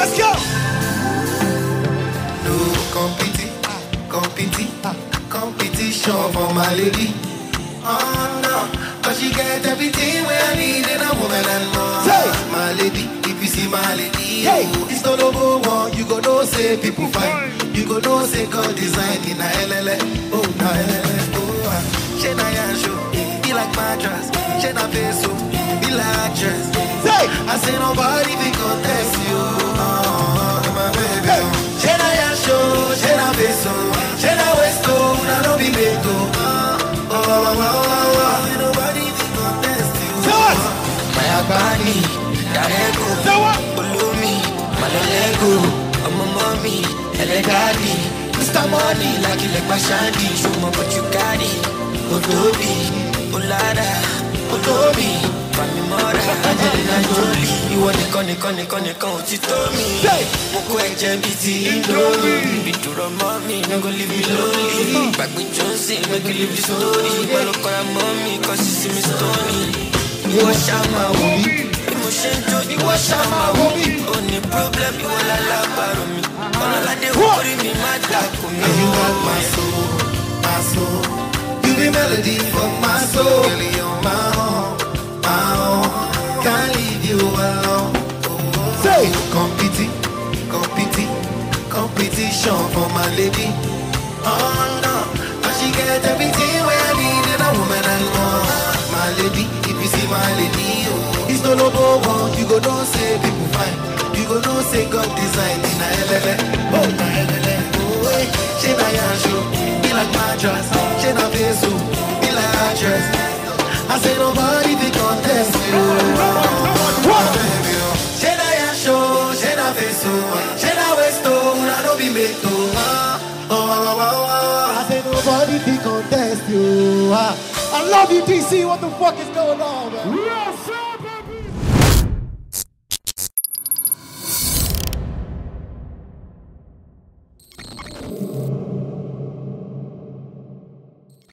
Let's go. No competi, competi, competition for my lady. Oh no, but she get everything where I need in a woman and more. Say. My lady, if you see my lady, Hey. oh, it's not over one. You go know say people fine. You go know say God design in a LLA. Oh na LLA. Oh, ah. she na yansho, be like mattress. She na peso, be like actress. Say. I say nobody be contest you. Oh, my baby. oh. She na yansho, she na peso, she na westo, na no be meto. Oh, oh, oh, oh, oh. Ain't nobody be contest you. Say what? My agbani, darego, Say what? olómi, malolego, ọmọ mọ́mí, ẹlẹ́dàdì, Mr. Money, lákìlẹ̀ pàṣándì, ṣùgbọ́n but you carry, olóbi, olada, olómi, famimọ́ra, Angelina Jolie, ìwọ nìkan nìkan nìkan nìkan ò ti tó mi. Say. Mo kó ẹ̀jẹ̀ bíi ti Indomie, ìdúró mọ́ mi, no go leave me lonely, gbàgbé Johnson, make you leave the story, ìgbàlókọ́ra mọ́ mi, kọ́ sí sí mi stony ìwọ ṣàmà wò mí bí mo ṣe ń jó ìwọ ṣàmà wò mí ò ní problem ìwọ lálábàárò mi ọlọ́ládé orí mi má dàkú mi. you got my soul my soul you be melody for my soul really on my own my own can't leave you alone. Say. competi competi competition for my lady. Oh no, but she get everything where I need in a woman and more. My lady, if you see my lady, oh, it's no logo one. You go know say people fine. You go know say God design in a LLA. Oh, na LLA. Oh, hey, she na yansho, be like mattress. She na peso, be like actress. I say nobody be contest you. What? Baby, oh. She na yansho, she na peso, she na westo, na no be meto. Oh, oh, oh, oh, oh. I say nobody can contest you. Ah. I love you, DC. What the fuck is going on, man? Real simple.